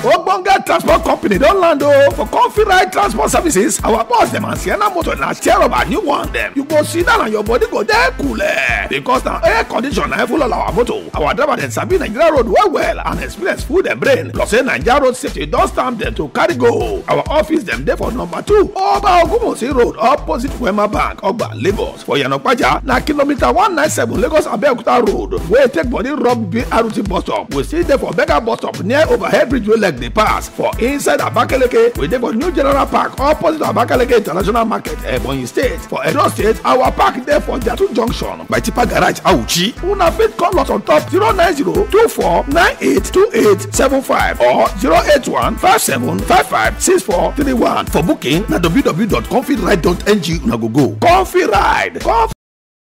ogbonge transport company don land o for comfy ride transport services our boss dem and sienna motor na share of our new one dem you go sit down and your body go dey cool because na air condition na full all our motor our driver dem sabi nigeria road well well and experience full dem brain plus say naija road safety don stamp dem to carry go our office dem dey for number two oba ogunmosi road opposite wema bank ogba lagos for yanapaja na kilometre one nine seven lagos abeokuta road wey take body rub brt bus stop we still dey for bega bus stop near overhead bridge wey leg dey pass for inside abakaleke we dey for new general park opposite abakaleke international market ebonyi state for edo state our park dey for jatu junction by tipa garage auchi una fit call us on top zero nine zero two four nine eight two eight seven five or zero eight one five seven five five six four three one for booking na www.confidride.ng una go go confid ride confid